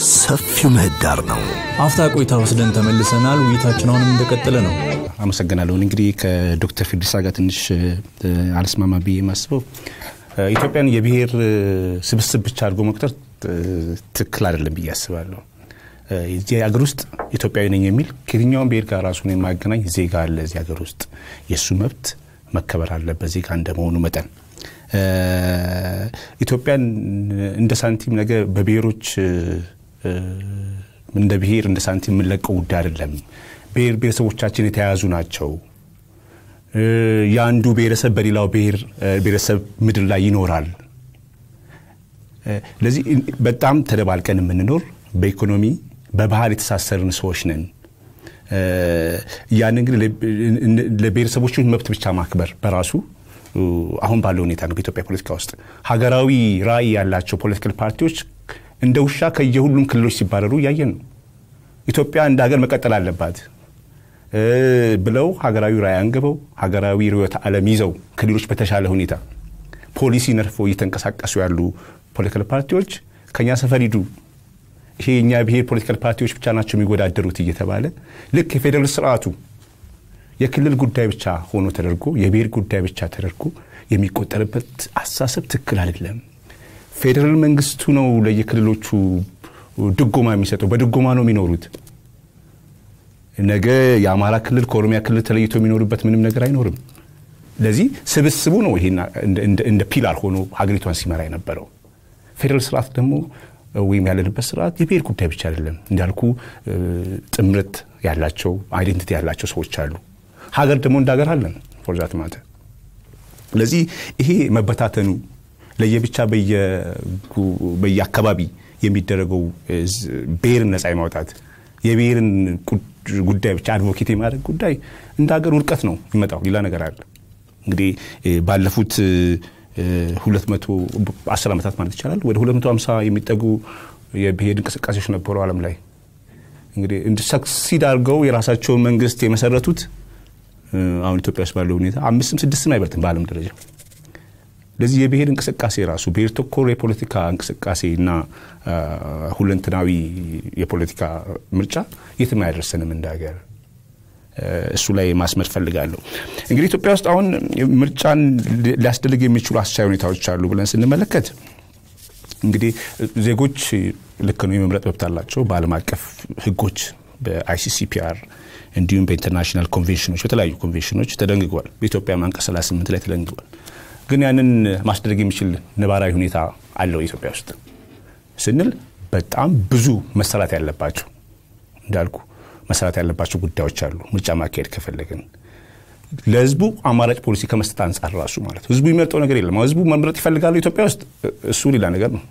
ሰፊው ምህዳር ነው። አፍታ ቆይታ ወስደን ተመልሰናል። ውይይታችን አሁንም እንደቀጠለ ነው። አመሰግናለሁ። እንግዲህ ከዶክተር ፊርዲሳ ጋር ትንሽ አልስማማ ብዬ የማስበው ኢትዮጵያን የብሔር ስብስብ ብቻ አድርጎ መቁጠር ትክክል አይደለም ብዬ አስባለሁ። እዚህ ሀገር ውስጥ ኢትዮጵያዊ ነኝ የሚል ከየትኛውም ብሔር ጋር ራሱን የማገናኝ ዜጋ አለ እዚህ ሀገር ውስጥ የእሱ መብት መከበር አለበት ዜጋ እንደመሆኑ መጠን ኢትዮጵያን እንደ ሳንቲም ነገ በብሔሮች እንደ ብሔር እንደ ሳንቲም የምንለቀው ጉዳይ አይደለም። ብሔር ብሔረሰቦቻችን የተያያዙ ናቸው። የአንዱ ብሔረሰብ በሌላው ብሔረሰብ ምድር ላይ ይኖራል። ለዚህ በጣም ተደባልቀን የምንኖር በኢኮኖሚ በባህል የተሳሰርን ሰዎች ነን። ያን እንግዲህ ለብሔረሰቦች መብት ብቻ ማክበር በራሱ አሁን ባለው ሁኔታ ነው። በኢትዮጵያ ፖለቲካ ውስጥ ሀገራዊ ራዕይ ያላቸው ፖለቲካል ፓርቲዎች እንደ ውሻ ከየሁሉም ክልሎች ሲባረሩ እያየን ነው። ኢትዮጵያ እንደ ሀገር መቀጠል አለባት ብለው ሀገራዊ ራዕይ አንግበው ሀገራዊ ርዕዮተ ዓለም ይዘው ክልሎች በተሻለ ሁኔታ ፖሊሲ ነድፎ እየተንቀሳቀሱ ያሉ ፖለቲካል ፓርቲዎች ከኛ ሰፈር ሂዱ፣ ይሄ የእኛ ብሔር ፖለቲካል ፓርቲዎች ብቻ ናቸው የሚወዳደሩት እየተባለ ልክ የፌዴራል ስርዓቱ የክልል ጉዳይ ብቻ ሆኖ ተደርጎ የብሔር ጉዳይ ብቻ ተደርጎ የሚቆጠርበት አስተሳሰብ ትክክል አይደለም። ፌዴራል መንግስቱ ነው ለየክልሎቹ ድጎማ የሚሰጠው። በድጎማ ነው የሚኖሩት። ነገ የአማራ ክልል ከኦሮሚያ ክልል ተለይቶ የሚኖሩበት ምንም ነገር አይኖርም። ለዚህ ስብስቡ ነው ይሄ እንደ ፒላር ሆኖ ሀገሪቷን ሲመራ የነበረው። ፌዴራል ስርዓት ደግሞ ወይም ያለንበት ስርዓት የብሔር ጉዳይ ብቻ አይደለም። እንዳልኩ ጥምረት ያላቸው አይዴንቲቲ ያላቸው ሰዎች አሉ። ሀገር ደግሞ እንደ ሀገር አለን ፎርዛት ማተ ስለዚህ ይሄ መበታተኑ ለየብቻ በየአካባቢ የሚደረገው ብሔርን ነፃ የማውጣት የብሔርን ጉዳይ ብቻ አድቮኬት የማድረግ ጉዳይ እንደ ሀገር ውድቀት ነው የሚመጣው። ሌላ ነገር አለ። እንግዲህ ባለፉት 210 ዓመታት ማለት ይቻላል ወደ 250 የሚጠጉ የብሔር እንቅስቃሴዎች ነበሩ ዓለም ላይ እንግዲህ ሰክሲድ አድርገው የራሳቸውን መንግስት የመሰረቱት አሁን ኢትዮጵያ ውስጥ ባለው ሁኔታ አምስትም ስድስትም አይበልጥም በዓለም ደረጃ። ለዚህ የብሔር እንቅስቃሴ ራሱ ብሔር ተኮር የፖለቲካ እንቅስቃሴ እና ሁለንትናዊ የፖለቲካ ምርጫ የትም አያደርሰንም እንደ ሀገር። እሱ ላይ ማስመር ፈልጋለሁ። እንግዲህ ኢትዮጵያ ውስጥ አሁን ምርጫን ሊያስደልግ የሚችሉ አስቻይ ሁኔታዎች አሉ ብለን ስንመለከት እንግዲህ ዜጎች ልክ ነው የመምረጥ መብት አላቸው በዓለም አቀፍ ህጎች በአይሲሲፒአር እንዲሁም በኢንተርናሽናል ኮንቬንሽኖች በተለያዩ ኮንቬንሽኖች ተደንግጓል። በኢትዮጵያ አንቀጽ 38 ላይ ተደንግጓል። ግን ያንን ማስደረግ የሚችል ነባራዊ ሁኔታ አለው ኢትዮጵያ ውስጥ ስንል በጣም ብዙ መሰራት ያለባቸው እንዳልኩ መሰራት ያለባቸው ጉዳዮች አሉ። ምርጫ ማካሄድ ከፈለግን ለህዝቡ አማራጭ ፖሊሲ ከመስጠት አንጻር ራሱ ማለት ህዝቡ የሚመርጠው ነገር የለም። ህዝቡ መምረጥ ይፈልጋሉ ኢትዮጵያ ውስጥ እሱ ሌላ ነገር ነው።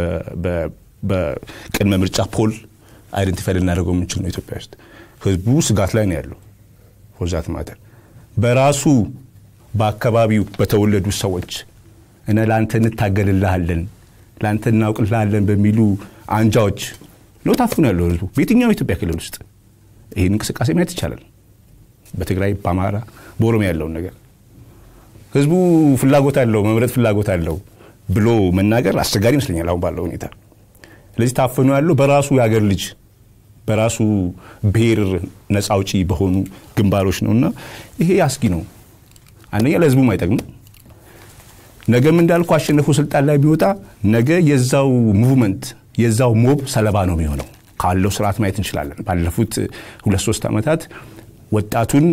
በቅድመ ምርጫ ፖል አይደንቲፋይ ልናደርገው የምንችል ነው። ኢትዮጵያ ውስጥ ህዝቡ ስጋት ላይ ነው ያለው። ፎርዛት ማተር በራሱ በአካባቢው በተወለዱ ሰዎች እነ ለአንተ እንታገልልሃለን ለአንተ እናውቅልሃለን በሚሉ አንጃዎች ነው ታፍኖ ያለው ህዝቡ በየትኛው ኢትዮጵያ ክልል ውስጥ ይህን እንቅስቃሴ ማየት ይቻላል። በትግራይ፣ በአማራ፣ በኦሮሚያ ያለውን ነገር ህዝቡ ፍላጎት አለው መምረጥ ፍላጎት አለው ብሎ መናገር አስቸጋሪ ይመስለኛል አሁን ባለው ሁኔታ። ስለዚህ ታፍኖ ያለው በራሱ የሀገር ልጅ በራሱ ብሔር ነፃ አውጪ በሆኑ ግንባሮች ነው እና ይሄ አስጊ ነው። አንደኛ ለህዝቡም አይጠቅምም። ነገም እንዳልኩ አሸንፎ ስልጣን ላይ ቢወጣ ነገ የዛው ሙቭመንት የዛው ሞብ ሰለባ ነው የሚሆነው። ካለው ስርዓት ማየት እንችላለን። ባለፉት ሁለት ሶስት ዓመታት ወጣቱን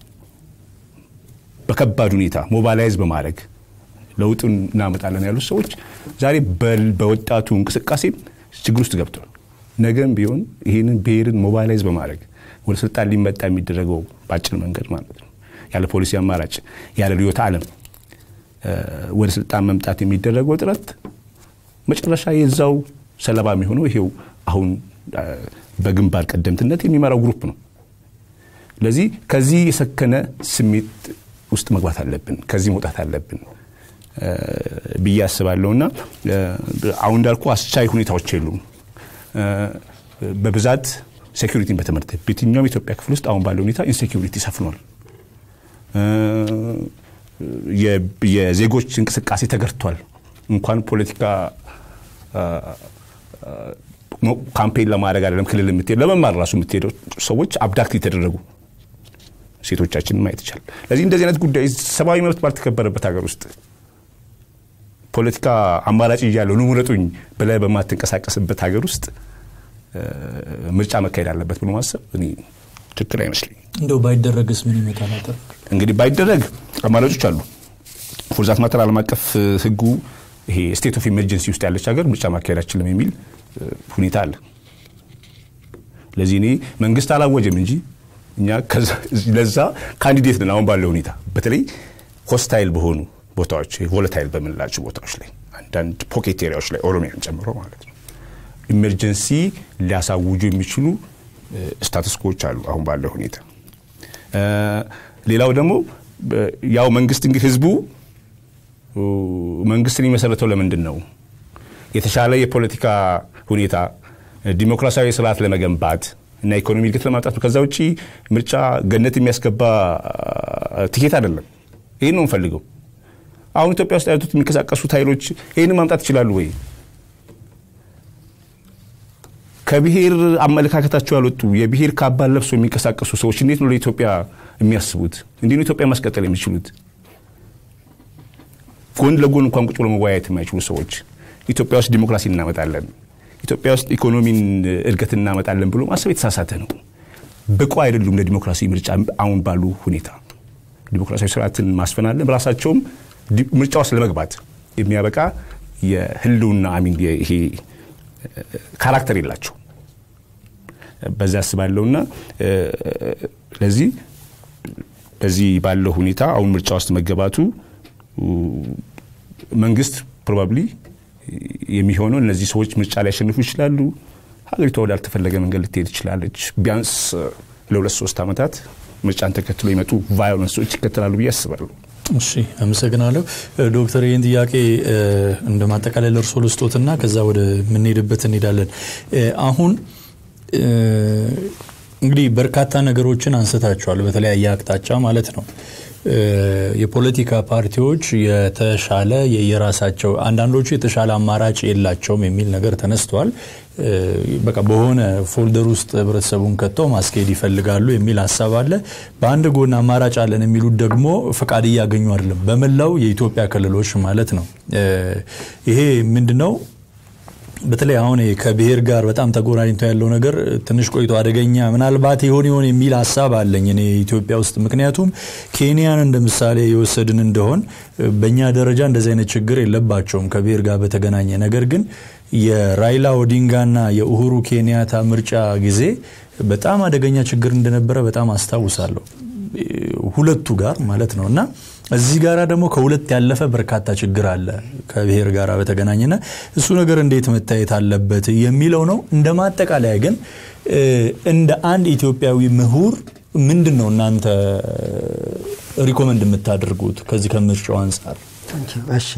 በከባድ ሁኔታ ሞባላይዝ በማድረግ ለውጡን እናመጣለን ያሉት ሰዎች ዛሬ በወጣቱ እንቅስቃሴ ችግር ውስጥ ገብተዋል። ነገም ቢሆን ይህንን ብሔርን ሞባላይዝ በማድረግ ወደ ስልጣን ሊመጣ የሚደረገው በአጭር መንገድ ማለት ነው ያለ ፖሊሲ አማራጭ ያለ ርዕዮተ ዓለም ወደ ስልጣን መምጣት የሚደረገው ጥረት መጨረሻ የዛው ሰለባ የሚሆነው ይሄው አሁን በግንባር ቀደምትነት የሚመራው ግሩፕ ነው። ስለዚህ ከዚህ የሰከነ ስሜት ውስጥ መግባት አለብን፣ ከዚህ መውጣት አለብን ብዬ አስባለሁ እና አሁን እንዳልኩ አስቻይ ሁኔታዎች የሉም። በብዛት ሴኪሪቲን በተመለከተ በየትኛውም የኢትዮጵያ ክፍል ውስጥ አሁን ባለው ሁኔታ ኢንሴኪሪቲ ሰፍኗል። የዜጎች እንቅስቃሴ ተገርቷል። እንኳን ፖለቲካ ካምፔን ለማድረግ አይደለም ክልል የምትሄዱ ለመማር ራሱ የምትሄደው ሰዎች አብዳክት የተደረጉ ሴቶቻችንን ማየት ይቻላል። ለዚህ እንደዚህ አይነት ጉዳይ ሰብአዊ መብት ባልተከበረበት ሀገር ውስጥ ፖለቲካ አማራጭ እያለው ኑ ምረጡኝ ብለህ በማትንቀሳቀስበት ሀገር ውስጥ ምርጫ መካሄድ አለበት ብሎ ማሰብ እኔ ትክክል አይመስለኝም። እንደው ባይደረግስ ምን ይመጣል? አጠር እንግዲህ ባይደረግ አማራጮች አሉ። ፎርዛት ማተር ዓለም አቀፍ ህጉ ይሄ ስቴት ኦፍ ኢመርጀንሲ ውስጥ ያለች ሀገር ምርጫ ማካሄድ አችልም የሚል ሁኔታ አለ። ለዚህ እኔ መንግስት አላወጀም እንጂ እኛ ለዛ ካንዲዴት ነን። አሁን ባለው ሁኔታ በተለይ ሆስታይል በሆኑ ቦታዎች ቮለታይል በምንላቸው ቦታዎች ላይ አንዳንድ ፖኬት ኤሪያዎች ላይ ኦሮሚያን ጨምሮ ማለት ነው ኢመርጀንሲ ሊያሳውጁ የሚችሉ ስታትስኮዎች አሉ አሁን ባለው ሁኔታ። ሌላው ደግሞ ያው መንግስት እንግዲህ ህዝቡ መንግስትን የመሰረተው ለምንድን ነው? የተሻለ የፖለቲካ ሁኔታ ዲሞክራሲያዊ ስርዓት ለመገንባት እና ኢኮኖሚ እድገት ለማምጣት ነው። ከዛ ውጭ ምርጫ ገነት የሚያስገባ ትኬት አይደለም። ይህን ነው የምፈልገው። አሁን ኢትዮጵያ ውስጥ ያሉት የሚንቀሳቀሱት ኃይሎች ይህን ማምጣት ይችላሉ ወይ? ከብሔር አመለካከታቸው ያልወጡ የብሔር ካባን ለብሶ የሚንቀሳቀሱ ሰዎች እንዴት ነው ለኢትዮጵያ የሚያስቡት? እንዴት ነው ኢትዮጵያ ማስቀጠል የሚችሉት? ጎን ለጎን እንኳን ቁጭ ብሎ መወያየት የማይችሉ ሰዎች ኢትዮጵያ ውስጥ ዲሞክራሲ እናመጣለን፣ ኢትዮጵያ ውስጥ ኢኮኖሚን እድገት እናመጣለን ብሎ ማሰብ የተሳሳተ ነው። ብቁ አይደሉም ለዲሞክራሲ ምርጫ አሁን ባሉ ሁኔታ ዲሞክራሲያዊ ስርዓትን ማስፈናለን ራሳቸውም ምርጫ ውስጥ ለመግባት የሚያበቃ የህልውና አሚን ይሄ ካራክተር የላቸው በዛ አስባለሁና ለዚህ በዚህ ባለው ሁኔታ አሁን ምርጫ ውስጥ መገባቱ መንግስት ፕሮባብሊ የሚሆነው እነዚህ ሰዎች ምርጫ ሊያሸንፉ ይችላሉ። ሀገሪቷ ወዳልተፈለገ መንገድ ልትሄድ ትችላለች። ቢያንስ ለሁለት ሶስት ዓመታት ምርጫን ተከትሎ የመጡ ቫዮለንሶች ይከተላሉ ብዬ አስባለሁ። እሺ አመሰግናለሁ ዶክተር። ይህን ጥያቄ እንደ ማጠቃለል እርሶ ልስጦትና ከዛ ወደ ምንሄድበት እንሄዳለን። አሁን እንግዲህ በርካታ ነገሮችን አንስታቸዋል፣ በተለያየ አቅጣጫ ማለት ነው። የፖለቲካ ፓርቲዎች የተሻለ የራሳቸው አንዳንዶቹ የተሻለ አማራጭ የላቸውም የሚል ነገር ተነስቷል። በቃ በሆነ ፎልደር ውስጥ ህብረተሰቡን ከተው ማስኬድ ይፈልጋሉ የሚል ሀሳብ አለ። በአንድ ጎን አማራጭ አለን የሚሉት ደግሞ ፈቃድ እያገኙ አይደለም፣ በመላው የኢትዮጵያ ክልሎች ማለት ነው። ይሄ ምንድነው? በተለይ አሁን ከብሔር ጋር በጣም ተጎራኝቶ ያለው ነገር ትንሽ ቆይቶ አደገኛ ምናልባት ይሆን ይሆን የሚል ሀሳብ አለኝ እኔ ኢትዮጵያ ውስጥ። ምክንያቱም ኬንያን እንደ ምሳሌ የወሰድን እንደሆን በእኛ ደረጃ እንደዚህ አይነት ችግር የለባቸውም ከብሔር ጋር በተገናኘ ነገር ግን የራይላ ኦዲንጋና የኡሁሩ ኬንያታ ምርጫ ጊዜ በጣም አደገኛ ችግር እንደነበረ በጣም አስታውሳለሁ ሁለቱ ጋር ማለት ነው እና እዚህ ጋር ደግሞ ከሁለት ያለፈ በርካታ ችግር አለ ከብሔር ጋር በተገናኘና እሱ ነገር እንዴት መታየት አለበት የሚለው ነው። እንደ ማጠቃለያ ግን እንደ አንድ ኢትዮጵያዊ ምሁር ምንድን ነው እናንተ ሪኮመንድ የምታደርጉት ከዚህ ከምርጫው አንጻር? እሺ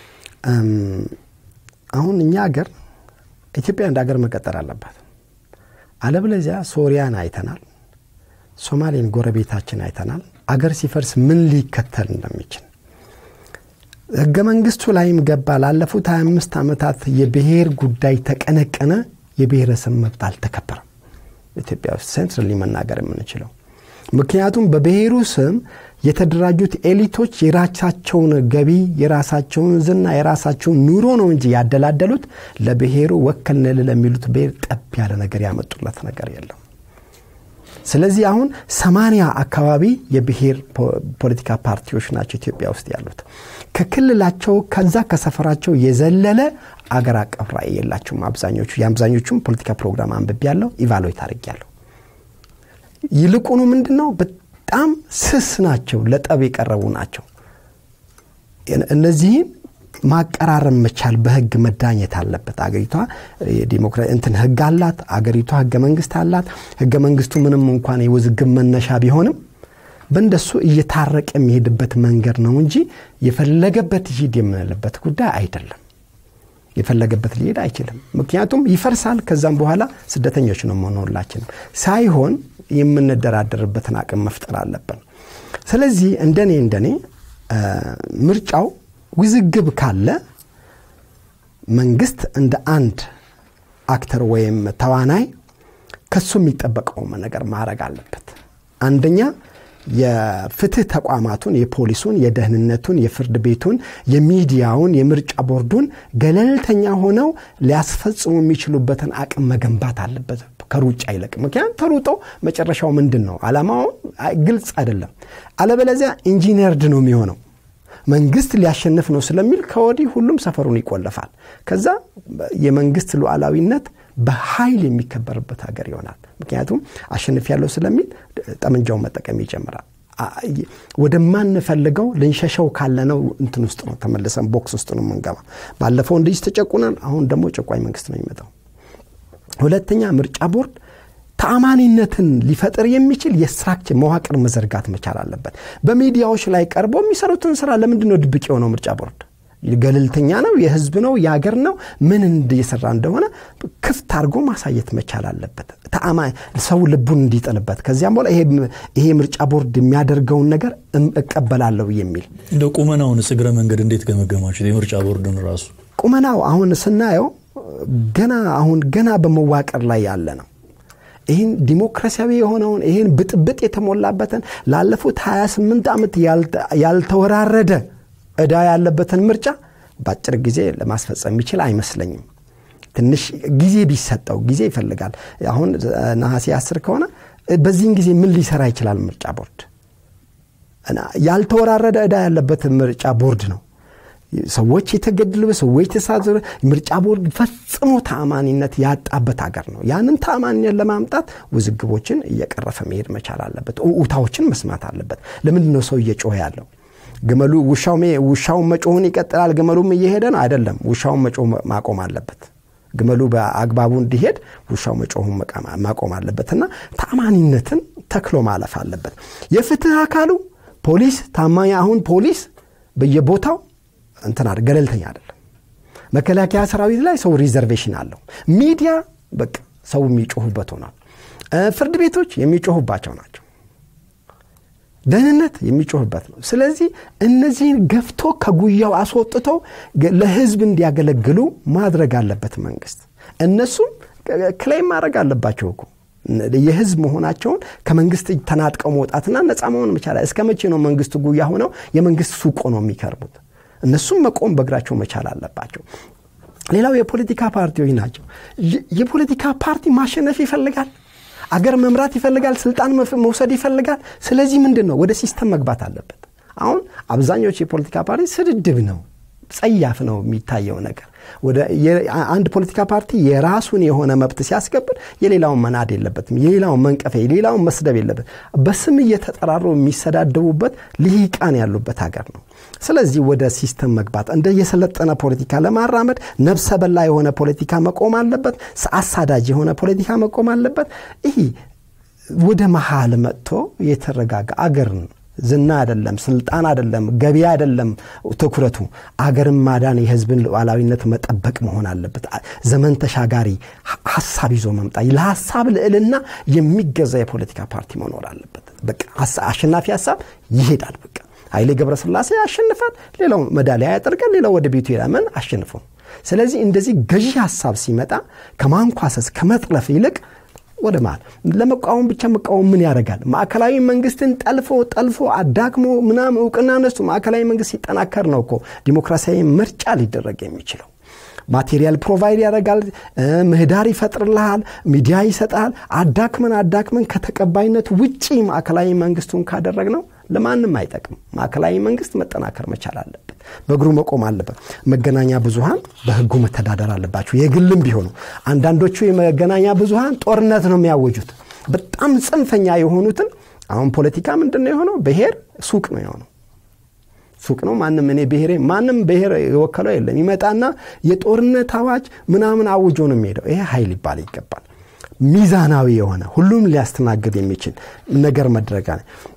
አሁን እኛ ሀገር ኢትዮጵያ እንደ ሀገር መቀጠል አለባት። አለበለዚያ ሶሪያን አይተናል፣ ሶማሌን ጎረቤታችን አይተናል። አገር ሲፈርስ ምን ሊከተል እንደሚችል ህገ መንግስቱ ላይም ገባ። ላለፉት 25 ዓመታት የብሔር ጉዳይ ተቀነቀነ፣ የብሔረሰብ መብት አልተከበረም። ኢትዮጵያ ውስጥ ሴንትራሊ መናገር የምንችለው ምክንያቱም በብሔሩ ስም የተደራጁት ኤሊቶች የራሳቸውን ገቢ፣ የራሳቸውን ዝና፣ የራሳቸውን ኑሮ ነው እንጂ ያደላደሉት ለብሔሩ ወከልንል ለሚሉት ብሔር ጠብ ያለ ነገር ያመጡለት ነገር የለም። ስለዚህ አሁን ሰማንያ አካባቢ የብሔር ፖለቲካ ፓርቲዎች ናቸው ኢትዮጵያ ውስጥ ያሉት። ከክልላቸው ከዛ ከሰፈራቸው የዘለለ አገር አቀፍ ራዕይ የላቸውም አብዛኞቹ። የአብዛኞቹም ፖለቲካ ፕሮግራም አንብቤ ያለው ኢቫሉዌት አድርጌያለሁ። ይልቁኑ ምንድን ነው በጣም ስስ ናቸው፣ ለጠብ የቀረቡ ናቸው። እነዚህን ማቀራረብ መቻል በህግ መዳኘት አለበት። አገሪቷ እንትን ህግ አላት። አገሪቷ ህገ መንግስት አላት። ህገ መንግስቱ ምንም እንኳን የውዝግብ መነሻ ቢሆንም በእንደሱ እየታረቀ የሚሄድበት መንገድ ነው እንጂ የፈለገበት ይሂድ የምንልበት ጉዳይ አይደለም። የፈለገበት ሊሄድ አይችልም። ምክንያቱም ይፈርሳል። ከዛም በኋላ ስደተኞች ነው መሆን ሳይሆን የምንደራደርበትን አቅም መፍጠር አለብን። ስለዚህ እንደኔ እንደኔ ምርጫው ውዝግብ ካለ መንግስት እንደ አንድ አክተር ወይም ተዋናይ ከሱ የሚጠበቀውን ነገር ማድረግ አለበት። አንደኛ የፍትህ ተቋማቱን፣ የፖሊሱን፣ የደህንነቱን፣ የፍርድ ቤቱን፣ የሚዲያውን፣ የምርጫ ቦርዱን ገለልተኛ ሆነው ሊያስፈጽሙ የሚችሉበትን አቅም መገንባት አለበት ከሩጫ ይልቅ። ምክንያቱም ተሩጦ መጨረሻው ምንድን ነው አላማውን ግልጽ አይደለም። አለበለዚያ ኢንጂነርድ ነው የሚሆነው መንግስት ሊያሸንፍ ነው ስለሚል ከወዲህ ሁሉም ሰፈሩን ይቆለፋል። ከዛ የመንግስት ሉዓላዊነት በኃይል የሚከበርበት ሀገር ይሆናል። ምክንያቱም አሸንፍ ያለው ስለሚል ጠመንጃውን መጠቀም ይጀምራል። ወደማንፈልገው ልንሸሸው ካለነው እንትን ውስጥ ነው ተመልሰን ቦክስ ውስጥ ነው የምንገባ። ባለፈው እንደዚህ ተጨቁነን፣ አሁን ደግሞ ጨቋኝ መንግስት ነው የሚመጣው። ሁለተኛ ምርጫ ቦርድ ተአማኒነትን ሊፈጥር የሚችል የስትራክቸር መዋቅር መዘርጋት መቻል አለበት። በሚዲያዎች ላይ ቀርቦ የሚሰሩትን ስራ ለምንድን ነው ድብቅ የሆነው? ምርጫ ቦርድ ገለልተኛ ነው፣ የህዝብ ነው፣ የሀገር ነው። ምን እየሰራ እንደሆነ ክፍት አድርጎ ማሳየት መቻል አለበት። ሰው ልቡን እንዲጥልበት ከዚያም በኋላ ይሄ ምርጫ ቦርድ የሚያደርገውን ነገር እቀበላለሁ የሚል እንደ ቁመናውን እግረ መንገድ እንዴት ገመገማችሁት? የምርጫ ቦርድን ራሱ ቁመናው አሁን ስናየው ገና አሁን ገና በመዋቀር ላይ ያለ ነው። ይህን ዲሞክራሲያዊ የሆነውን ይህን ብጥብጥ የተሞላበትን ላለፉት 28 ዓመት ያልተወራረደ እዳ ያለበትን ምርጫ በአጭር ጊዜ ለማስፈጸም የሚችል አይመስለኝም። ትንሽ ጊዜ ቢሰጠው ጊዜ ይፈልጋል። አሁን ነሐሴ አስር ከሆነ በዚህን ጊዜ ምን ሊሰራ ይችላል ምርጫ ቦርድ? ያልተወራረደ እዳ ያለበት ምርጫ ቦርድ ነው። ሰዎች የተገደሉ ሰዎች የተሳዘሩ ምርጫ ቦርድ ፈጽሞ ተአማኒነት ያጣበት ሀገር ነው። ያንን ተአማኒነት ለማምጣት ውዝግቦችን እየቀረፈ መሄድ መቻል አለበት። ውታዎችን መስማት አለበት። ለምንድን ነው ሰው እየጮኸ ያለው? ግመሉ ውሻውን መጮሁን ይቀጥላል፣ ግመሉም እየሄደ ነው አይደለም። ውሻውን መጮህ ማቆም አለበት። ግመሉ በአግባቡ እንዲሄድ ውሻው መጮሁን ማቆም አለበት እና ተአማኒነትን ተክሎ ማለፍ አለበት። የፍትህ አካሉ ፖሊስ ታማኝ አሁን ፖሊስ በየቦታው እንትና ገለልተኛ አይደለም። መከላከያ ሰራዊት ላይ ሰው ሪዘርቬሽን አለው። ሚዲያ በቃ ሰው የሚጮሁበት ሆኗል። ፍርድ ቤቶች የሚጮሁባቸው ናቸው። ደህንነት የሚጮህበት ነው። ስለዚህ እነዚህን ገፍቶ ከጉያው አስወጥቶ ለህዝብ እንዲያገለግሉ ማድረግ አለበት መንግስት። እነሱም ክሌም ማድረግ አለባቸው እኮ የህዝብ መሆናቸውን ከመንግስት ተናጥቀው መውጣትና ነፃ መሆን መቻል። እስከ መቼ ነው መንግስት ጉያ ሆነው የመንግስት ሱቆ ነው የሚከርቡት? እነሱም መቆም በእግራቸው መቻል አለባቸው። ሌላው የፖለቲካ ፓርቲዎች ናቸው። የፖለቲካ ፓርቲ ማሸነፍ ይፈልጋል። አገር መምራት ይፈልጋል። ስልጣን መውሰድ ይፈልጋል። ስለዚህ ምንድን ነው ወደ ሲስተም መግባት አለበት። አሁን አብዛኞቹ የፖለቲካ ፓርቲ ስድድብ ነው፣ ጸያፍ ነው የሚታየው ነገር። አንድ ፖለቲካ ፓርቲ የራሱን የሆነ መብት ሲያስከብር የሌላውን መናድ የለበትም፣ የሌላውን መንቀፍ፣ የሌላውን መስደብ የለበት። በስም እየተጠራሩ የሚሰዳደቡበት ልሂቃን ያሉበት ሀገር ነው። ስለዚህ ወደ ሲስተም መግባት እንደ የሰለጠነ ፖለቲካ ለማራመድ ነብሰ በላ የሆነ ፖለቲካ መቆም አለበት። አሳዳጅ የሆነ ፖለቲካ መቆም አለበት። ይህ ወደ መሀል መጥቶ የተረጋጋ አገርን ዝና አይደለም፣ ስልጣን አይደለም፣ ገቢ አይደለም። ትኩረቱ አገርን ማዳን፣ የህዝብን ሉዓላዊነት መጠበቅ መሆን አለበት። ዘመን ተሻጋሪ ሀሳብ ይዞ መምጣት፣ ለሀሳብ ልዕልና የሚገዛ የፖለቲካ ፓርቲ መኖር አለበት። በቃ አሸናፊ ሀሳብ ይሄዳል። በቃ ኃይሌ ገብረስላሴ ያሸንፋል፣ ሌላው መዳሊያ ያጠርቃል፣ ሌላው ወደ ቤቱ ይሄዳል። ምን አሸንፎ። ስለዚህ እንደዚህ ገዢ ሀሳብ ሲመጣ ከማንኳሰስ ከመጥለፍ ይልቅ ወደ መሃል ለመቃወም ብቻ መቃወም ምን ያደርጋል? ማዕከላዊ መንግስትን ጠልፎ ጠልፎ አዳክሞ ምናምን እውቅና ነስቶ ማዕከላዊ መንግስት ሲጠናከር ነው እኮ ዲሞክራሲያዊ ምርጫ ሊደረግ የሚችለው። ማቴሪያል ፕሮቫይድ ያደርጋል፣ ምህዳር ይፈጥርልሃል፣ ሚዲያ ይሰጣል። አዳክመን አዳክመን ከተቀባይነት ውጪ ማዕከላዊ መንግስቱን ካደረግ ነው ለማንም አይጠቅም። ማዕከላዊ መንግስት መጠናከር መቻል አለበት፣ በእግሩ መቆም አለበት። መገናኛ ብዙሃን በህጉ መተዳደር አለባቸው፣ የግልም ቢሆኑ። አንዳንዶቹ የመገናኛ ብዙሃን ጦርነት ነው የሚያወጁት። በጣም ጽንፈኛ የሆኑትን አሁን ፖለቲካ ምንድን ነው የሆነው? ብሔር ሱቅ ነው የሆነው ሱቅ ነው። ማንም እኔ ብሔሬ ማንም ብሔር የወከለው የለም። ይመጣና የጦርነት አዋጅ ምናምን አውጆ ነው የሚሄደው። ይሄ ኃይል ይባል ይገባል። ሚዛናዊ የሆነ ሁሉም ሊያስተናግድ የሚችል ነገር መድረጋ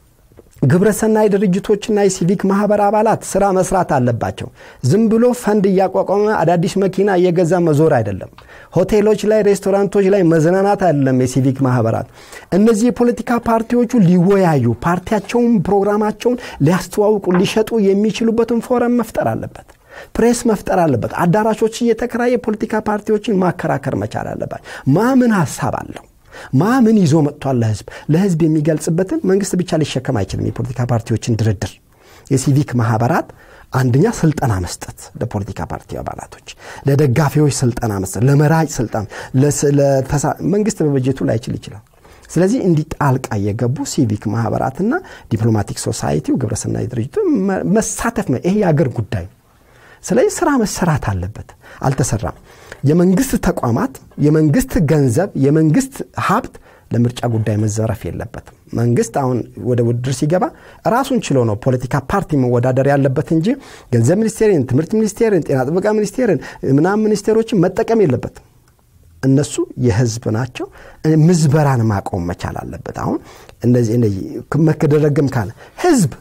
ግብረሰናይ ድርጅቶችና የሲቪክ ማህበር አባላት ስራ መስራት አለባቸው። ዝም ብሎ ፈንድ እያቋቋመ አዳዲስ መኪና እየገዛ መዞር አይደለም። ሆቴሎች ላይ፣ ሬስቶራንቶች ላይ መዝናናት አይደለም። የሲቪክ ማህበራት እነዚህ የፖለቲካ ፓርቲዎቹ ሊወያዩ ፓርቲያቸውን፣ ፕሮግራማቸውን ሊያስተዋውቁ፣ ሊሸጡ የሚችሉበትን ፎረም መፍጠር አለበት። ፕሬስ መፍጠር አለበት። አዳራሾች እየተከራየ የፖለቲካ ፓርቲዎችን ማከራከር መቻል አለባት። ማምን ሀሳብ አለው ማምን ይዞ መጥቷል ለህዝብ ለህዝብ የሚገልጽበትን መንግስት ብቻ ሊሸከም አይችልም። የፖለቲካ ፓርቲዎችን ድርድር የሲቪክ ማህበራት አንደኛ ስልጠና መስጠት ለፖለቲካ ፓርቲ አባላቶች፣ ለደጋፊዎች ስልጠና መስጠት፣ ለመራጭ ስልጠና መንግስት በበጀቱ ላይችል ይችላል። ስለዚህ እንዲህ ጣልቃ የገቡ ሲቪክ ማህበራትና ዲፕሎማቲክ ሶሳይቲው ግብረሰናይ ድርጅቱ መሳተፍ ነው። ይሄ የአገር ጉዳይ ነው። ስለዚህ ስራ መሰራት አለበት። አልተሰራም። የመንግስት ተቋማት፣ የመንግስት ገንዘብ፣ የመንግስት ሀብት ለምርጫ ጉዳይ መዘረፍ የለበትም። መንግስት አሁን ወደ ውድድር ሲገባ ራሱን ችሎ ነው ፖለቲካ ፓርቲ መወዳደር ያለበት እንጂ ገንዘብ ሚኒስቴርን፣ ትምህርት ሚኒስቴርን፣ ጤና ጥበቃ ሚኒስቴርን ምናምን ሚኒስቴሮችን መጠቀም የለበትም። እነሱ የህዝብ ናቸው። ምዝበራን ማቆም መቻል አለበት። አሁን እነዚህ መከደረግም ካለ ህዝብ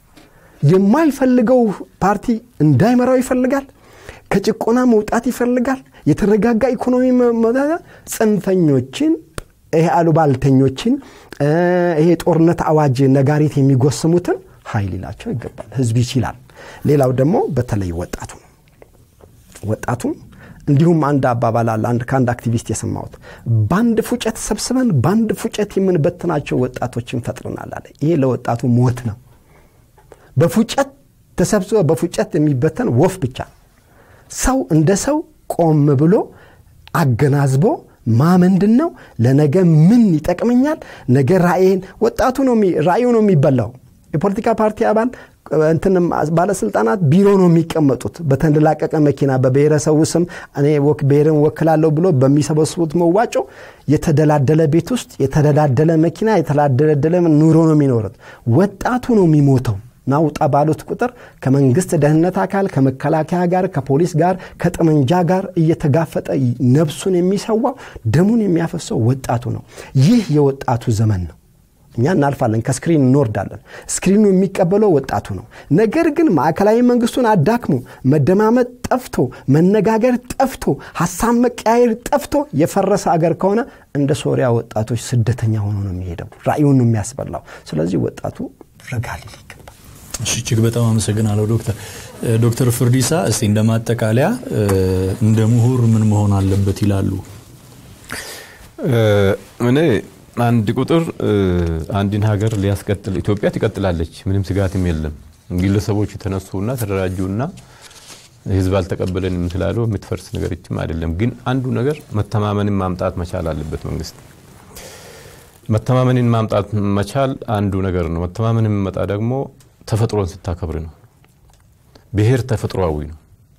የማይፈልገው ፓርቲ እንዳይመራው ይፈልጋል። ከጭቆና መውጣት ይፈልጋል። የተረጋጋ ኢኮኖሚ ጽንፈኞችን ይሄ አሉባልተኞችን ይሄ ጦርነት አዋጅ ነጋሪት የሚጎስሙትን ኃይል ይላቸው ይገባል። ህዝብ ይችላል። ሌላው ደግሞ በተለይ ወጣቱ ወጣቱ እንዲሁም አንድ አባባል አለ አንድ ከአንድ አክቲቪስት የሰማሁት በአንድ ፉጨት ሰብስበን በአንድ ፉጨት የምንበትናቸው ወጣቶችን ፈጥረናል አለ። ይሄ ለወጣቱ ሞት ነው። በፉጨት ተሰብስበ በፉጨት የሚበተን ወፍ ብቻ ሰው እንደ ሰው ቆም ብሎ አገናዝቦ ማ ምንድን ነው ለነገ ምን ይጠቅመኛል ነገ ራእይን ወጣቱ ነው ራእዩ ነው የሚበላው የፖለቲካ ፓርቲ አባል እንትንም ባለስልጣናት ቢሮ ነው የሚቀመጡት በተንደላቀቀ መኪና በብሔረሰቡ ስም እኔ ብሔርን ወክላለሁ ብሎ በሚሰበስቡት መዋጮ የተደላደለ ቤት ውስጥ የተደላደለ መኪና የተደላደለ ኑሮ ነው የሚኖሩት ወጣቱ ነው የሚሞተው ናውጣ ባሉት ቁጥር ከመንግስት ደህንነት አካል ከመከላከያ ጋር ከፖሊስ ጋር ከጠመንጃ ጋር እየተጋፈጠ ነብሱን የሚሰዋው ደሙን የሚያፈሰው ወጣቱ ነው ይህ የወጣቱ ዘመን ነው እኛ እናልፋለን ከስክሪን እንወርዳለን ስክሪኑ የሚቀበለው ወጣቱ ነው ነገር ግን ማዕከላዊ መንግስቱን አዳክሞ መደማመጥ ጠፍቶ መነጋገር ጠፍቶ ሀሳብ መቀያየር ጠፍቶ የፈረሰ አገር ከሆነ እንደ ሶሪያ ወጣቶች ስደተኛ ሆኖ ነው የሚሄደው ራእዩን ነው የሚያስበላው ስለዚህ ወጣቱ ረጋ ሊል ይገባል እጅግ በጣም አመሰግናለሁ ዶክተር ዶክተር ፍርዲሳ እስቲ እንደ ማጠቃለያ እንደ ምሁር ምን መሆን አለበት ይላሉ እኔ አንድ ቁጥር አንድን ሀገር ሊያስቀጥል ኢትዮጵያ ትቀጥላለች ምንም ስጋትም የለም ግለሰቦች የተነሱና ተደራጁና ህዝብ አልተቀበለንም ስላሉ የምትፈርስ ነገርችም አይደለም ግን አንዱ ነገር መተማመንን ማምጣት መቻል አለበት መንግስት መተማመንን ማምጣት መቻል አንዱ ነገር ነው መተማመን የሚመጣ ደግሞ ተፈጥሮን ስታከብር ነው ብሔር ተፈጥሮዊ ነው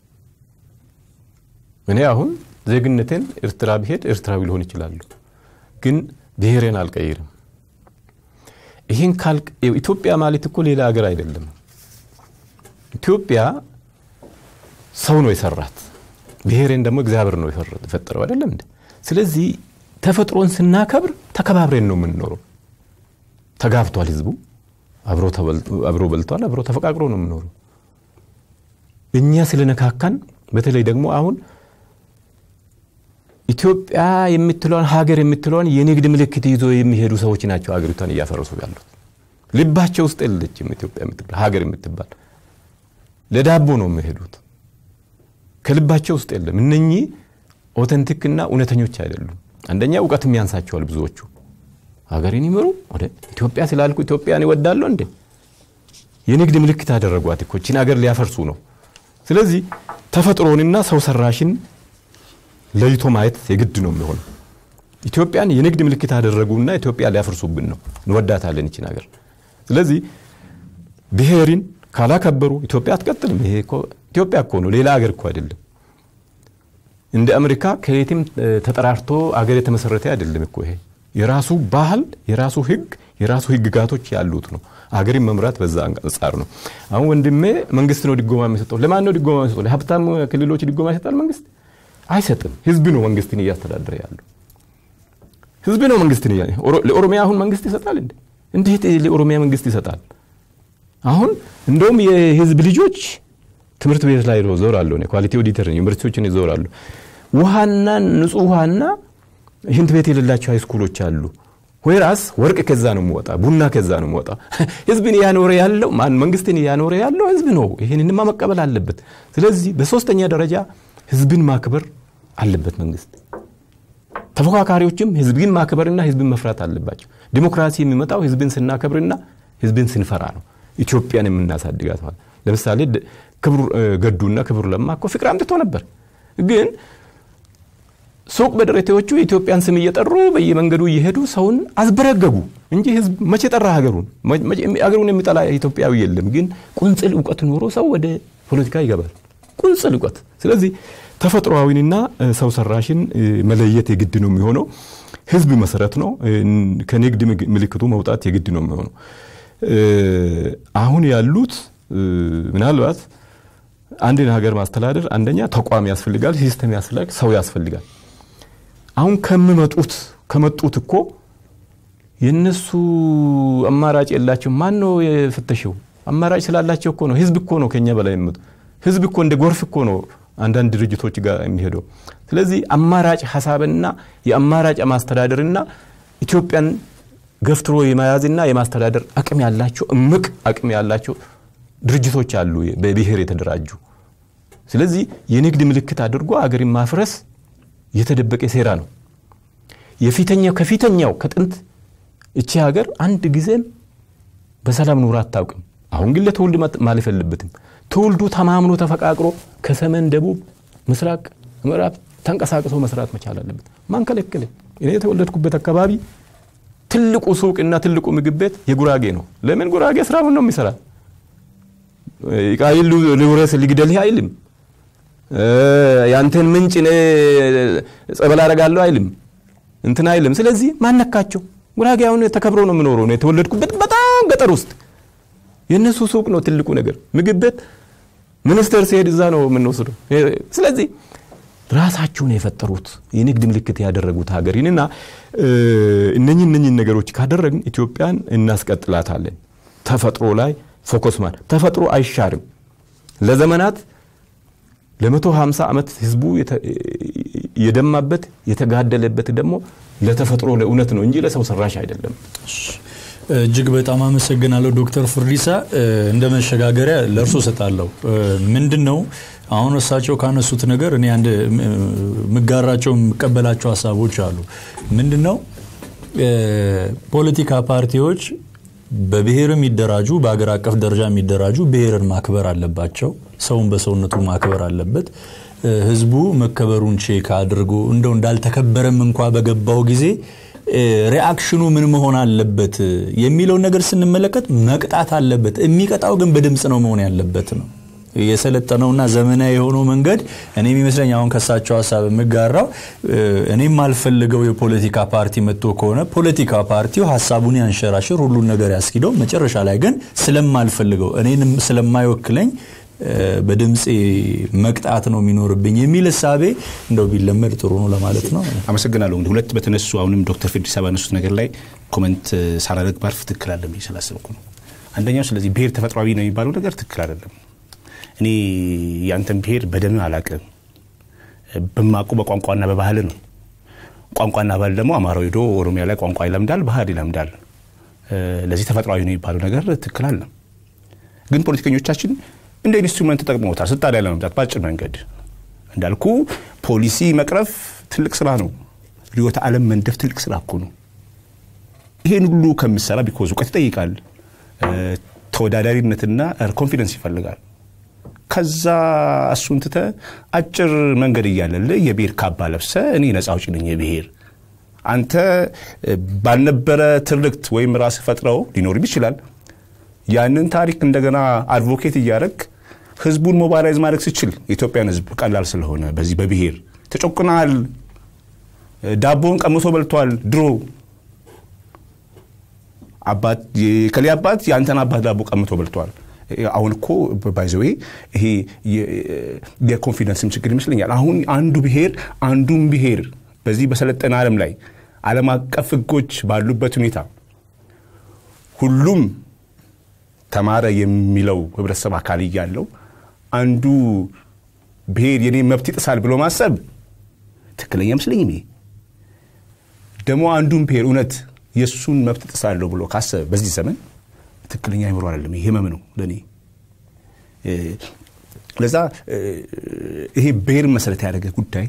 እኔ አሁን ዜግነቴን ኤርትራ ብሄድ ኤርትራዊ ሊሆን ይችላሉ ግን ብሔሬን አልቀይርም ይህን ካልቅ ኢትዮጵያ ማለት እኮ ሌላ ሀገር አይደለም ኢትዮጵያ ሰው ነው የሰራት ብሔሬን ደግሞ እግዚአብሔር ነው የፈጠረው አይደለም እንደ ስለዚህ ተፈጥሮን ስናከብር ተከባብሬን ነው የምንኖረው ተጋብቷል ህዝቡ አብሮ በልቷል አብሮ ተፈቃቅሮ ነው የምኖረው እኛ ስለነካካን በተለይ ደግሞ አሁን ኢትዮጵያ የምትለውን ሀገር የምትለውን የንግድ ምልክት ይዞ የሚሄዱ ሰዎች ናቸው ሀገሪቷን እያፈረሱ ያሉት ልባቸው ውስጥ የለችም ኢትዮጵያ የምትባል ሀገር የምትባል ለዳቦ ነው የሚሄዱት ከልባቸው ውስጥ የለም እነኚህ ኦተንቲክና እውነተኞች አይደሉም አንደኛ እውቀትም ያንሳቸዋል ብዙዎቹ ሀገሬን ይምሩ ወደ ኢትዮጵያ ስላልኩ ኢትዮጵያን ይወዳለሁ እንዴ የንግድ ምልክት አደረጓት እኮ ችን ሀገር ሊያፈርሱ ነው ስለዚህ ተፈጥሮንና ሰው ሰራሽን ለይቶ ማየት የግድ ነው የሚሆነው ኢትዮጵያን የንግድ ምልክት አደረጉና ኢትዮጵያ ሊያፈርሱብን ነው እንወዳታለን ይችን ሀገር ስለዚህ ብሔርን ካላከበሩ ኢትዮጵያ አትቀጥልም ይሄ ኢትዮጵያ እኮ ነው ሌላ ሀገር እኮ አይደለም እንደ አሜሪካ ከየትም ተጠራርቶ አገር የተመሰረተ አይደለም እኮ ይሄ የራሱ ባህል የራሱ ህግ የራሱ ህግጋቶች ያሉት ነው አገርን መምራት በዛ አንጻር ነው አሁን ወንድሜ መንግስት ነው ድጎማ የሚሰጠው ለማን ነው ድጎማ የሚሰጠው ለሀብታም ክልሎች ድጎማ ይሰጣል መንግስት አይሰጥም ህዝብ ነው መንግስትን እያስተዳደረ ያለው ህዝብ ነው መንግስትን ለኦሮሚያ አሁን መንግስት ይሰጣል እንዴ እንዴት ለኦሮሚያ መንግስት ይሰጣል አሁን እንደውም የህዝብ ልጆች ትምህርት ቤት ላይ ዞራለሁ ኳሊቲ ኦዲተር ዩኒቨርሲቲዎችን ይዞራሉ ውሃና ንጹህ ውሃና ሽንት ቤት የሌላቸው ሃይስኩሎች አሉ ወይራስ ወርቅ ከዛ ነው የሚወጣ፣ ቡና ከዛ ነው የሚወጣ። ህዝብን እያኖረ ያለው ማን መንግስትን እያኖረ ያለው ህዝብ ነው። ይህንንማ መቀበል አለበት። ስለዚህ በሶስተኛ ደረጃ ህዝብን ማክበር አለበት መንግስት። ተፎካካሪዎችም ህዝብን ማክበርና ህዝብን መፍራት አለባቸው። ዲሞክራሲ የሚመጣው ህዝብን ስናከብርና ህዝብን ስንፈራ ነው። ኢትዮጵያን የምናሳድጋት ማለት ለምሳሌ ክቡር ገዱና ክቡር ለማ እኮ ፍቅር አምጥቶ ነበር ግን ሱቅ በደረቴዎቹ የኢትዮጵያን ስም እየጠሩ በየመንገዱ እየሄዱ ሰውን አዝበረገጉ እንጂ ህዝብ መቼ ጠራ ሀገሩን? ሀገሩን የሚጠላ ኢትዮጵያዊ የለም። ግን ቁንጽል እውቀት ኖሮ ሰው ወደ ፖለቲካ ይገባል። ቁንጽል እውቀት። ስለዚህ ተፈጥሯዊንና ሰው ሰራሽን መለየት የግድ ነው የሚሆነው። ህዝብ መሰረት ነው። ከንግድ ምልክቱ መውጣት የግድ ነው የሚሆነው። አሁን ያሉት ምናልባት አንድን ሀገር ማስተዳደር አንደኛ ተቋም ያስፈልጋል፣ ሲስተም ያስፈልጋል፣ ሰው ያስፈልጋል። አሁን ከምመጡት ከመጡት እኮ የነሱ አማራጭ የላቸው። ማን ነው የፈተሸው? አማራጭ ስላላቸው እኮ ነው። ህዝብ እኮ ነው ከኛ በላይ የሚመጡ ህዝብ እኮ እንደ ጎርፍ እኮ ነው አንዳንድ ድርጅቶች ጋር የሚሄደው። ስለዚህ አማራጭ ሀሳብና የአማራጭ ማስተዳደርና ኢትዮጵያን ገፍትሮ የመያዝና የማስተዳደር አቅም ያላቸው እምቅ አቅም ያላቸው ድርጅቶች አሉ፣ በብሔር የተደራጁ። ስለዚህ የንግድ ምልክት አድርጎ አገርን ማፍረስ የተደበቀ ሴራ ነው። የፊተኛው ከፊተኛው ከጥንት እቺ ሀገር አንድ ጊዜም በሰላም ኑሮ አታውቅም። አሁን ግን ለትውልድ ማለፍ የለበትም። ትውልዱ ተማምኖ ተፈቃቅሮ ከሰሜን፣ ደቡብ፣ ምስራቅ፣ ምዕራብ ተንቀሳቅሶ መስራት መቻል አለበት። ማን ከለከለ? እኔ የተወለድኩበት አካባቢ ትልቁ ሱቅና ትልቁ ምግብ ቤት የጉራጌ ነው። ለምን ጉራጌ ስራውን ነው የሚሰራ ቃይል ልውረስ ሊግደልህ አይልም። ያንተን ምንጭ እኔ ጸበል አደርጋለሁ አይልም። እንትን አይልም። ስለዚህ ማነካቸው? ጉራጌ አሁን ተከብሮ ነው የምኖረው። የተወለድኩበት በጣም ገጠር ውስጥ የእነሱ ሱቅ ነው ትልቁ ነገር። ምግብ ቤት ሚኒስቴር ሲሄድ እዛ ነው የምንወስደው። ስለዚህ ራሳቸውን የፈጠሩት የንግድ ምልክት ያደረጉት ሀገሪንና እነኝህ እነኝህ ነገሮች ካደረግን ኢትዮጵያን እናስቀጥላታለን። ተፈጥሮ ላይ ፎከስ ማለት ተፈጥሮ አይሻርም። ለዘመናት ለመቶ ሃምሳ ዓመት ህዝቡ የደማበት የተጋደለበት ደግሞ ለተፈጥሮ ለእውነት ነው እንጂ ለሰው ሰራሽ አይደለም። እጅግ በጣም አመሰግናለሁ ዶክተር ፍርዲሳ። እንደ መሸጋገሪያ ለእርሶ ሰጣለሁ። ምንድን ነው አሁን እሳቸው ካነሱት ነገር እኔ አንድ የምጋራቸው የምቀበላቸው ሀሳቦች አሉ። ምንድን ነው ፖለቲካ ፓርቲዎች በብሔር የሚደራጁ በአገር አቀፍ ደረጃ የሚደራጁ ብሔርን ማክበር አለባቸው። ሰውን በሰውነቱ ማክበር አለበት። ህዝቡ መከበሩን ቼክ አድርጎ እንደው እንዳልተከበረም እንኳ በገባው ጊዜ ሪአክሽኑ ምን መሆን አለበት የሚለውን ነገር ስንመለከት መቅጣት አለበት። የሚቀጣው ግን በድምፅ ነው መሆን ያለበት ነው። የሰለጠነውና ዘመናዊ የሆነው መንገድ እኔ የሚመስለኝ አሁን ከሳቸው ሀሳብ የምጋራው እኔም አልፈልገው የፖለቲካ ፓርቲ መጥቶ ከሆነ ፖለቲካ ፓርቲው ሀሳቡን ያንሸራሽር፣ ሁሉን ነገር ያስኪደው፣ መጨረሻ ላይ ግን ስለማልፈልገው እኔንም ስለማይወክለኝ በድምፄ መቅጣት ነው የሚኖርብኝ የሚል እሳቤ እንደው ቢለመድ ጥሩ ነው ለማለት ነው። አመሰግናለሁ። እንግዲህ ሁለት በተነሱ አሁንም ዶክተር ፌዲሳ ባነሱት ነገር ላይ ኮመንት ሳላደርግ ባርፍ ትክክል አለ ብዬ ስላሰብኩ ነው። አንደኛው ስለዚህ ብሔር ተፈጥሯዊ ነው የሚባለው ነገር ትክክል አይደለም። እኔ የአንተን ብሔር በደም አላቅም በማቁ በቋንቋና በባህል ነው። ቋንቋና ባህል ደግሞ አማራው ሄዶ ኦሮሚያ ላይ ቋንቋ ይለምዳል፣ ባህል ይለምዳል። ለዚህ ተፈጥሯዊ ነው የሚባለው ነገር ትክክል አለ። ግን ፖለቲከኞቻችን እንደ ኢንስትሩመንት ተጠቅመውታል ስልጣን ላይ ለመምጣት በአጭር መንገድ። እንዳልኩ ፖሊሲ መቅረፍ ትልቅ ስራ ነው። ርዕዮተ ዓለም መንደፍ ትልቅ ስራ እኮ ነው። ይሄን ሁሉ ከምሰራ ቢኮዝ እውቀት ይጠይቃል፣ ተወዳዳሪነትና ኮንፊደንስ ይፈልጋል። ከዛ እሱን ትተ አጭር መንገድ እያለልህ የብሔር ካባ ለብሰ እኔ ነፃ አውጪ ነኝ የብሔር አንተ ባልነበረ ትርክት ወይም ራስ ፈጥረው ሊኖርም ይችላል። ያንን ታሪክ እንደገና አድቮኬት እያደረግ ህዝቡን ሞባላይዝ ማድረግ ስችል የኢትዮጵያን ህዝብ ቀላል ስለሆነ በዚህ በብሔር ተጮቅናል። ዳቦን ቀምሶ በልቷል። ድሮ አባት የከሌ አባት የአንተን አባት ዳቦ ቀምቶ በልቷል። አሁን እኮ ባይዘዌ ይሄ የኮንፊደንስም ችግር ይመስለኛል። አሁን አንዱ ብሔር አንዱን ብሔር በዚህ በሰለጠነ ዓለም ላይ ዓለም አቀፍ ህጎች ባሉበት ሁኔታ ሁሉም ተማረ የሚለው ህብረተሰብ አካል እያለው አንዱ ብሔር የኔ መብት ይጥሳል ብሎ ማሰብ ትክክለኛ አይመስለኝም። ይሄ ደግሞ አንዱን ብሔር እውነት የእሱን መብት ጥሳለሁ ብሎ ካሰበ በዚህ ዘመን ትክክለኛ አይምሮ አይደለም። ይሄ ህመም ነው ለእኔ። ለዛ ይሄ ብሔርን መሰረት ያደረገ ጉዳይ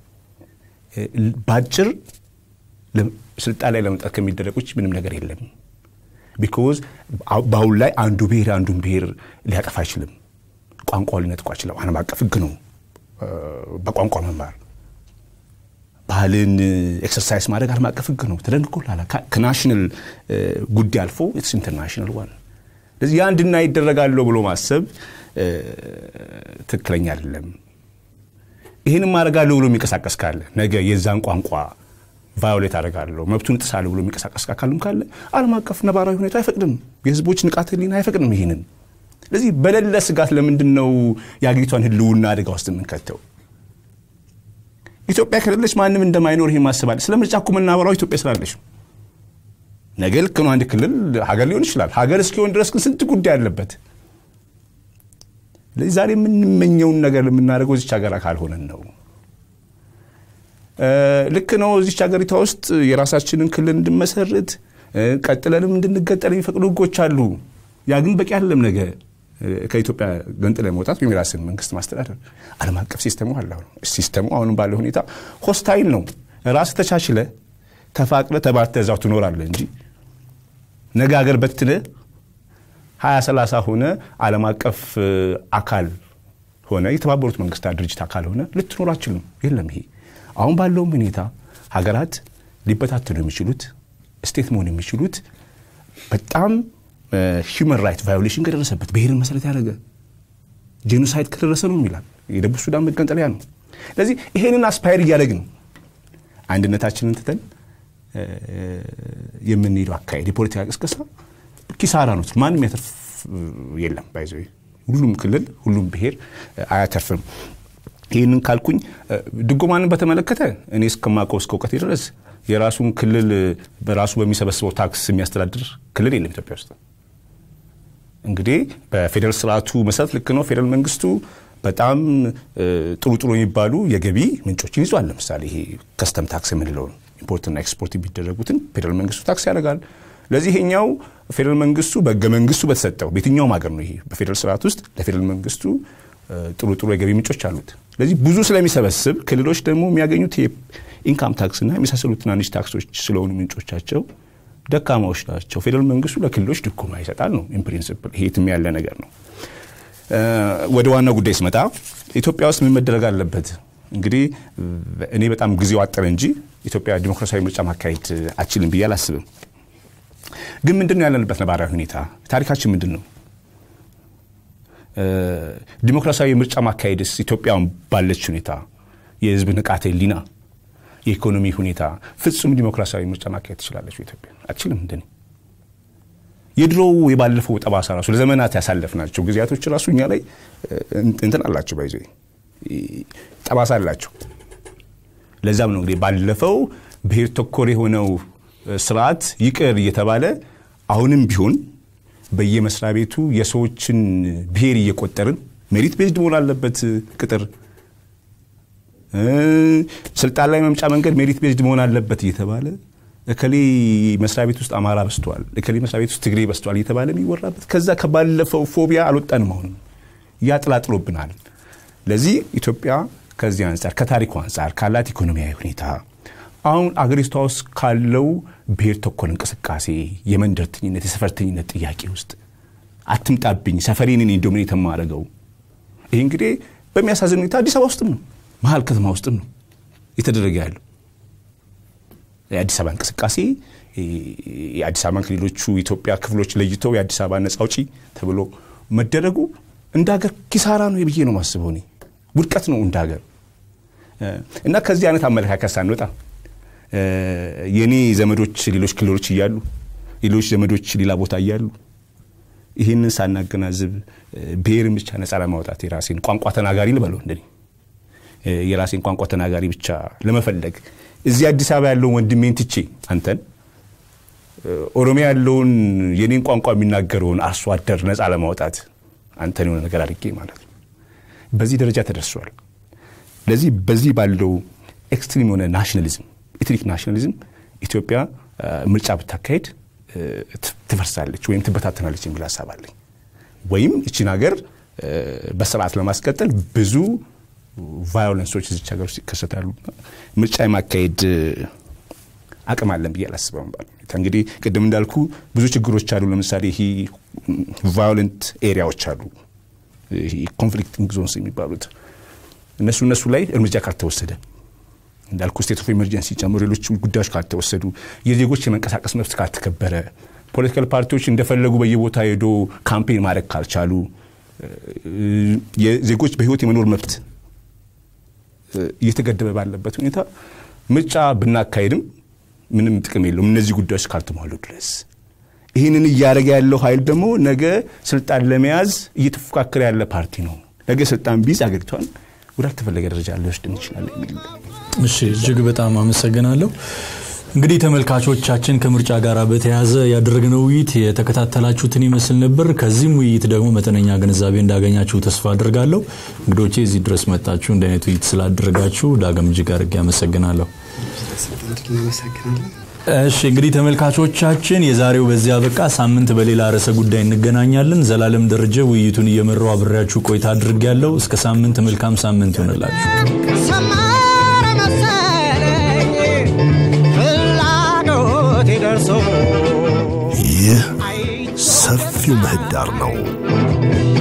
በአጭር ስልጣን ላይ ለመምጣት ከሚደረግ ውጭ ምንም ነገር የለም። ቢኮዝ በአሁን ላይ አንዱ ብሔር አንዱን ብሔር ሊያጠፋ አይችልም። ቋንቋ ሊነጥቁ አይችልም። ዓለም አቀፍ ህግ ነው በቋንቋ መማር ባህልን ኤክሰርሳይዝ ማድረግ ዓለም አቀፍ ህግ ነው ተደንግጎላል። ከናሽናል ጉዳይ አልፎ ኢትስ ኢንተርናሽናል ዋን። ስለዚህ ያ እንድና ይደረጋለሁ ብሎ ማሰብ ትክክለኛ አይደለም። ይህንም አደርጋለሁ ብሎ የሚንቀሳቀስ ካለ ነገ የዛን ቋንቋ ቫዮሌት አደርጋለሁ መብቱን እጥሳለሁ ብሎ የሚንቀሳቀስ አካልም ካለ ዓለም አቀፍ ነባራዊ ሁኔታ አይፈቅድም። የህዝቦች ንቃተ ህሊና አይፈቅድም ይህንን። ስለዚህ በሌለ ስጋት ለምንድን ነው የአገሪቷን ህልውና አደጋ ውስጥ የምንከተው? ኢትዮጵያ ከሌለች ማንም እንደማይኖር ይሄ ማስባል። ስለ ምርጫ እኮ የምናወራው ኢትዮጵያ ስላለች ነገ ልክ ነው። አንድ ክልል ሀገር ሊሆን ይችላል። ሀገር እስኪሆን ድረስ ግን ስንት ጉዳይ አለበት። ስለዚህ ዛሬ የምንመኘውን ነገር የምናደርገው እዚች ሀገር ካልሆነን ነው። ልክ ነው። እዚች ሀገሪቷ ውስጥ የራሳችንን ክልል እንድመሰርት ቀጥለንም እንድንገጠል የሚፈቅዱ ህጎች አሉ። ያ ግን በቂ አይደለም። ነገ ከኢትዮጵያ ገንጥለ መውጣት ወይም የራስን መንግስት ማስተዳደር ዓለም አቀፍ ሲስተሙ አለ። ሲስተሙ አሁንም ባለው ሁኔታ ሆስታይል ነው። ራስ ተቻችለ ተፋቅለ ተባርተ እዛው ትኖራለ እንጂ ነገ ሀገር በትነ ሀያ ሰላሳ ሆነ ዓለም አቀፍ አካል ሆነ የተባበሩት መንግስታት ድርጅት አካል ሆነ ልትኖር አችልም። የለም ይሄ አሁን ባለውም ሁኔታ ሀገራት ሊበታተኑ የሚችሉት ስቴት መሆን የሚችሉት በጣም ሂውማን ራይት ቫዮሌሽን ከደረሰበት ብሔርን መሰረት ያደረገ ጄኖሳይድ ከደረሰ ነው ይላል። የደቡብ ሱዳን መገንጠለያ ነው። ስለዚህ ይሄንን አስፓየር እያደረግን አንድነታችንን ትተን የምንሄደው አካሄድ የፖለቲካ ቅስቀሳ ኪሳራ ነው። ማንም ያተርፍ የለም። ባይዘ ሁሉም ክልል ሁሉም ብሔር አያተርፍም። ይህንን ካልኩኝ ድጎማንን በተመለከተ እኔ እስከማውቀው እስከ እውቀቴ ድረስ የራሱን ክልል በራሱ በሚሰበስበው ታክስ የሚያስተዳድር ክልል የለም ኢትዮጵያ ውስጥ። እንግዲህ በፌዴራል ስርዓቱ መሰረት ልክ ነው። ፌዴራል መንግስቱ በጣም ጥሩ ጥሩ የሚባሉ የገቢ ምንጮችን ይዟል። ለምሳሌ ይሄ ከስተም ታክስ የምንለውን ኢምፖርትና ኤክስፖርት የሚደረጉትን ፌዴራል መንግስቱ ታክስ ያደርጋል። ለዚህ ይሄኛው ፌዴራል መንግስቱ በህገ መንግስቱ በተሰጠው በየትኛውም ሀገር ነው ይሄ በፌዴራል ስርዓት ውስጥ ለፌዴራል መንግስቱ ጥሩ ጥሩ የገቢ ምንጮች አሉት። ስለዚህ ብዙ ስለሚሰበስብ ክልሎች ደግሞ የሚያገኙት ኢንካም ታክስና የመሳሰሉት ትናንሽ ታክሶች ስለሆኑ ምንጮቻቸው ደካማዎች ናቸው። ፌዴራል መንግስቱ ለክልሎች ድጎማ ይሰጣል ነው ኢንፕሪንስፕል። ይሄ የትም ያለ ነገር ነው። ወደ ዋናው ጉዳይ ስመጣ ኢትዮጵያ ውስጥ ምን መደረግ አለበት? እንግዲህ እኔ በጣም ጊዜው አጠረ እንጂ ኢትዮጵያ ዲሞክራሲያዊ ምርጫ ማካሄድ አችልም ብዬ አላስብም። ግን ምንድን ነው ያለንበት ነባራዊ ሁኔታ? ታሪካችን ምንድን ነው? ዲሞክራሲያዊ ምርጫ ማካሄድስ ኢትዮጵያን ባለች ሁኔታ የህዝብ ንቃተ ህሊና፣ የኢኮኖሚ ሁኔታ ፍጹም ዲሞክራሲያዊ ምርጫ ማካሄድ ትችላለች ኢትዮጵያ? አትችልም። እንደኔ የድሮው የባለፈው ጠባሳ ራሱ ለዘመናት ያሳለፍናቸው ጊዜያቶች ራሱ እኛ ላይ እንትን አላቸው፣ ባይዞ ጠባሳ አላቸው። ለዛም ነው እንግዲህ ባለፈው ብሔር ተኮር የሆነው ስርዓት ይቅር እየተባለ አሁንም ቢሆን በየመስሪያ ቤቱ የሰዎችን ብሔር እየቆጠርን ሜሪት ቤዝድ መሆን አለበት ቅጥር፣ ስልጣን ላይ መምጫ መንገድ ሜሪት ቤዝድ መሆን አለበት እየተባለ እከሌ መስሪያ ቤት ውስጥ አማራ በስተዋል፣ እከሌ መስሪያ ቤት ውስጥ ትግሬ በስተዋል እየተባለ የሚወራበት ከዛ ከባለፈው ፎቢያ አልወጣንም። አሁንም ያጥላጥሎብናል። ለዚህ ኢትዮጵያ ከዚህ አንጻር ከታሪኩ አንጻር ካላት ኢኮኖሚያዊ ሁኔታ አሁን አገሪቷ ውስጥ ካለው ብሔር ተኮር እንቅስቃሴ የመንደርተኝነት የሰፈርተኝነት ጥያቄ ውስጥ አትምጣብኝ፣ ሰፈሬን እኔ ዶሚኔት የማደርገው ይህ እንግዲህ በሚያሳዝን ሁኔታ አዲስ አበባ ውስጥም ነው መሀል ከተማ ውስጥም ነው የተደረገ ያለው። የአዲስ አበባ እንቅስቃሴ የአዲስ አበባን ከሌሎቹ ኢትዮጵያ ክፍሎች ለይተው የአዲስ አበባ ነጻ አውጪ ተብሎ መደረጉ እንደ ሀገር ኪሳራ ነው ብዬ ነው ማስበው። እኔ ውድቀት ነው እንደ ሀገር እና ከዚህ አይነት አመለካከት ሳንወጣ የእኔ ዘመዶች ሌሎች ክልሎች እያሉ ሌሎች ዘመዶች ሌላ ቦታ እያሉ ይህንን ሳናገናዝብ ብሔርን ብቻ ነፃ ለማውጣት የራሴን ቋንቋ ተናጋሪ ልበለው እንደኔ የራሴን ቋንቋ ተናጋሪ ብቻ ለመፈለግ እዚህ አዲስ አበባ ያለውን ወንድሜን ትቼ አንተን ኦሮሚያ ያለውን የኔን ቋንቋ የሚናገረውን አርሶ አደር ነፃ ለማውጣት አንተን የሆነ ነገር አድርጌ ማለት ነው። በዚህ ደረጃ ተደርሷል። ለዚህ በዚህ ባለው ኤክስትሪም የሆነ ናሽናሊዝም ኤትኒክ ናሽናሊዝም ኢትዮጵያ ምርጫ ብታካሄድ ትፈርሳለች ወይም ትበታተናለች የሚል ሀሳብ አለኝ። ወይም እቺን ሀገር በስርዓት ለማስቀጠል ብዙ ቫዮለንሶች እዚች ሀገር ውስጥ ይከሰታሉ። ምርጫ የማካሄድ አቅም አለን ብዬ አላስበም። እንግዲህ ቅድም እንዳልኩ ብዙ ችግሮች አሉ። ለምሳሌ ይህ ቫዮለንት ኤሪያዎች አሉ፣ ኮንፍሊክቲንግ ዞንስ የሚባሉት እነሱ እነሱ ላይ እርምጃ ካልተወሰደ እንዳልኩ ስቴት ኦፍ ኤመርጀንሲ ጨምሮ ሌሎች ጉዳዮች ካልተወሰዱ፣ የዜጎች የመንቀሳቀስ መብት ካልተከበረ፣ ፖለቲካል ፓርቲዎች እንደፈለጉ በየቦታ ሄዶ ካምፔን ማድረግ ካልቻሉ፣ የዜጎች በህይወት የመኖር መብት እየተገደበ ባለበት ሁኔታ ምርጫ ብናካሄድም ምንም ጥቅም የለውም እነዚህ ጉዳዮች ካልተሟሉ ድረስ። ይህንን እያደረገ ያለው ኃይል ደግሞ ነገ ስልጣን ለመያዝ እየተፎካከረ ያለ ፓርቲ ነው። ነገ ስልጣን ቢይዝ አገሪቷን ወዳልተፈለገ ደረጃ ሊወስድን ይችላል የሚል እሺ፣ እጅግ በጣም አመሰግናለሁ። እንግዲህ ተመልካቾቻችን ከምርጫ ጋር በተያያዘ ያደረግነው ውይይት የተከታተላችሁትን ይመስል ነበር። ከዚህም ውይይት ደግሞ መጠነኛ ግንዛቤ እንዳገኛችሁ ተስፋ አድርጋለሁ። እንግዶቼ እዚህ ድረስ መጣችሁ እንደ አይነት ውይይት ስላደረጋችሁ ዳግም እጅግ አድርጌ አመሰግናለሁ። እሺ እንግዲህ ተመልካቾቻችን የዛሬው በዚያ በቃ። ሳምንት በሌላ ርዕሰ ጉዳይ እንገናኛለን። ዘላለም ደረጀ ውይይቱን እየመራው አብሬያችሁ ቆይታ አድርጌያለሁ። እስከ ሳምንት መልካም ሳምንት ይሆንላችሁ። ሰመረ መሰለኝ ፍላጎቴ ደርሶ ይህ ሰፊው ምህዳር ነው።